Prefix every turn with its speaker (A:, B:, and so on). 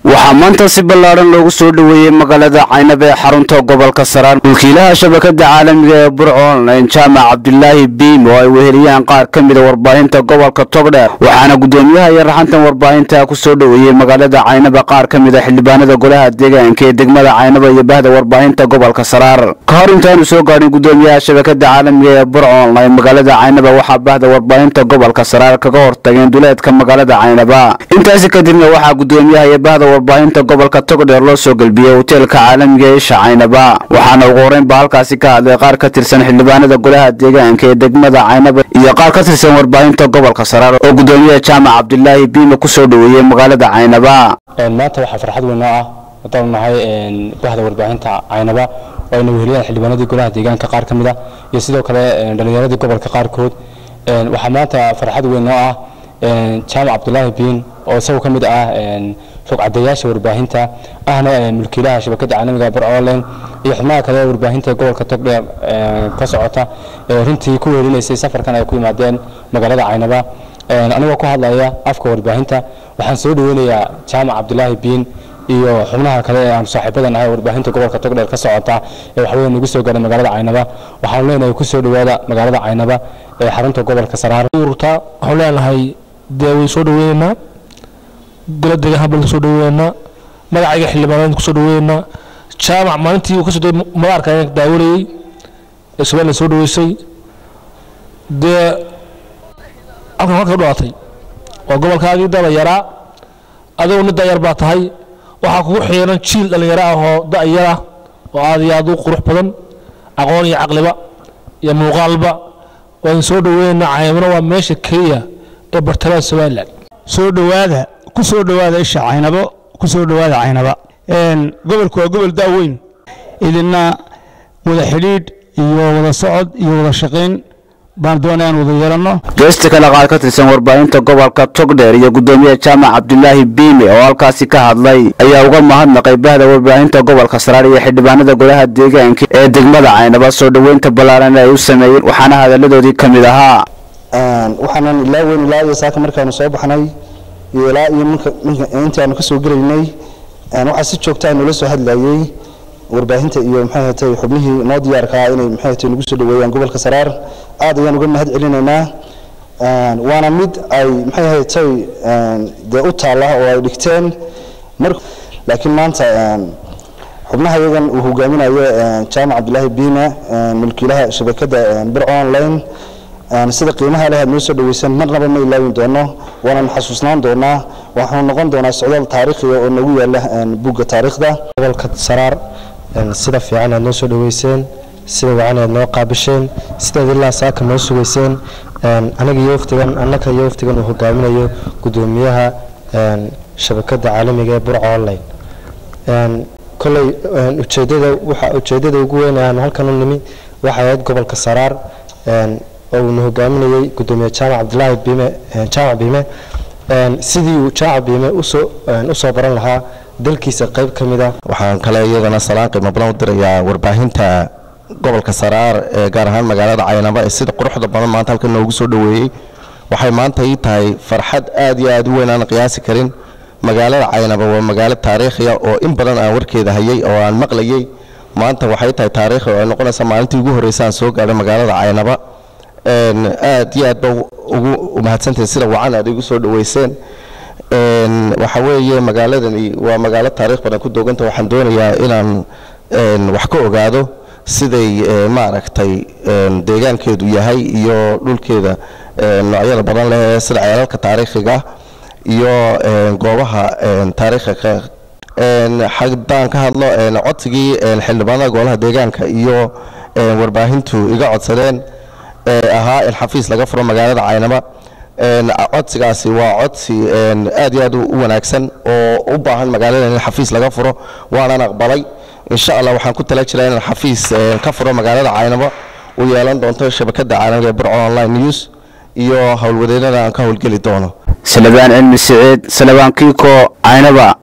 A: waxaa maanta si ballaadhan loogu soo dhoweeyey magaalada caynaba ee xarunta gobolka saraar mulkiilaha shabakada caalamiga ee burco online jaamac cabdilaahi biim oo ay weheliyaan qaar ka mida warbaahinta gobolka togdheer waxaana guddoomiyaha iyo raxantan warbaahinta ku soo dhoweeyey magaalada caynaba qaar ka mid a xildhibaanada golaha deegaanka ee degmada caynaba iyo bahda warbaahinta gobolka saraar ka hor intaanu soo gaadhin guddoomiyaha shabakada caalamiga ee burco online magaalada caynaba waxaa bahda warbaahinta gobolka saraar kaga hortageen duleedka magaalada caynaba intaasi kadibna waxaa guddoomiyaha iyo bahda warbaahinta gobolka togdheer loo soo gelbiyey hoteelka caalamiga ee isha caynaba waxaana ugu horreynba halkaasi ka hadlay qaar ka tirsan xildhibaanada golaha deegaanka ee degmada caynaba iyo qaar ka tirsan warbaahinta gobolka saraar oo guddoomiyaha jaamac cabdilaahi biime ku soo dhoweeyey magaalada caynaba
B: maanta waxaa farxad weyn oo ah haddaan nahay bahda warbaahinta caynaba oo ayna weheliyaan xildhibaanadii golaha deegaanka qaar ka mid ah iyo sidoo kale dhallinyaradii gobolka qaarkood waxaa maanta farxad weyn oo ah jaamac cabdulaahi biin oo isagoo ka mid ah rogcadayaasha warbaahinta ahna mulkiilaha shabakada caalamiga bur online iyo xubnaha kale ee warbaahinta gobolka togdheer ka socota runtii ku weelinaysay safarkan ay ku yimaadeen magaalada caynaba anigoo ku hadlaya afka warbaahinta waxaan soo dhaweynayaa jaamac cabdulaahi biin iyo xubnaha kale ee aan saaxiibadan ahay warbaahinta gobolka togdheer ka socota ee waxweyn nagu soo gaadhay magaalada caynaba waxaan leenahay ku soo dhowaada magaalada caynaba ee xarunta gobolka saraar
C: ururta waxaan leenahay dee way soo dhaweynaynaa golo deegaan habal kusoo dhaweynaynaa magacayga xildhibaanada kusoo dhaweynaynaa jaamac maalintii uu ka soo degay madaarka ayaan daawanayey ee somaliland soo dhaweysay dee halkan halka u dhalatay waa gobolkaagii dalayaraa adigoo nin dayar baa tahay waxaa kugu xiiran jiil dhallinyaro ah oo da'yara oo aad iyo aad u qurux badan aqoon iyo caqliba iyo muuqaalba waan soo dhaweynaynaa caymano waa meesha keliya ee bartamaha somaliland
D: soo dhowaada ku soo dhowaada isha caynabo ku soo dhowaada caynaba gobolku waa gobol daaweyn idina wada xidhiidh iyo wada socod iyo wada shaqayn baan doonaya aan wada yeelanno
A: geesta kale qaar ka tirsan warbaahinta gobolka togdheer iyo guddoomiyaha jaamac cabdilaahi biime oo halkaasi ka hadlay ayaa uga mahadnaqay bahda warbaahinta gobolka saraar iyo xildhibaanada golaha deegaanka ee degmada caynaba soo dhoweynta ballaaran ay u sameeyeen waxaana hadalladoodii ka mid ahaa
E: waxaanan ilaa weyn ilaa iyo saaka markaanu soo baxnay iyo ilaa iyo intii aanu ka soo gelaynay waxaa si joogta nula soo hadlayey warbaahinta iyo maxay hatay xubnihii noo diyaarkaa inay maxay hatay nagu soo dhaweeyaan gobolka saraar aad ayaan uga mahad celinaynaa waana mid ay maxay hatay dee u taalla oo ay dhigteen mar laakiin maanta xubnaha iyagan uu hogaaminayo jaamac cabdilaahi biime mulkiilaha shabakada bir online sida qiimaha leh aad noo soo dhaweysan marnaba ma ilaawin doono waananu xasuusnaan doonaa waxaanu noqon doonaa socdaal taariikhiga oo nagu yaala bugga taariikhda
B: gobolka saraar sida fiican aad noo soo dhaweyseen sida wacan aad noo qaabisheen sidaad ilaa saaka noo sugayseen anaga iyo waftigan annaka iyo waftigan uu hogaaminayo guddoomiyaha shabakada caalamiga ee burca online koley ujeedada waxa ujeedada ugu weyn aanu halkan u nimi waxay ahayd gobolka saraar oo uuna hogaaminayey guddoomiye jaamac cabdilaahi biime jaamac biime sidii uu jaamac biime usoo usoo baran lahaa dalkiisa qayb ka mid ah
F: waxaan kale iyadana salaan qiimo badan u dirayaa warbaahinta gobolka saraar ee gaar ahaan magaalada caynaba ee sida quruxda badan maanta halkan noogu soo dhoweeyey waxay maanta ii tahay farxad aad iyo aad u weyn aan qiyaasi karin magaalada caynaba waa magaalo taariikhiya oo in badan aan warkeeda hayay oo aan maqlayey maanta waxay tahay taariikhi oo ay noqonaysaa maalintii ugu horreysa aan soo gaadhay magaalada caynaba aad iyo aad ba ugu mahadsantahay sida wacan aad igu soo dhaweyseen waxa weeye magaaladani waa magaalo taariikh badan ku dooganta waxaan doonayaa inaan wax ka ogaado siday maaragtay deegaankeedu yahay iyo dhulkeeda noocyada badan leh sida ceelalka taariikhiga iyo goobaha taariikhiga haddaan ka hadlo codsigii xildhibaanada golaha deegaanka iyo warbaahintu iga codsadeen ahaa in xafiis laga furo magaalada caynaba codsigaasi waa codsi aad iyo aad u wanaagsan oo u baahan magaalada in xafiis laga furo waanaan aqbalay insha allah waxaan ku tala jiraa inaan xafiis ka furo magaalada caynaba u yeelan doonto shabakada caalamiga ee burco online news iyo howlwadeennada aan ka howlgeli doono
A: salabaan cilmi siciid salabaan kiiko caynaba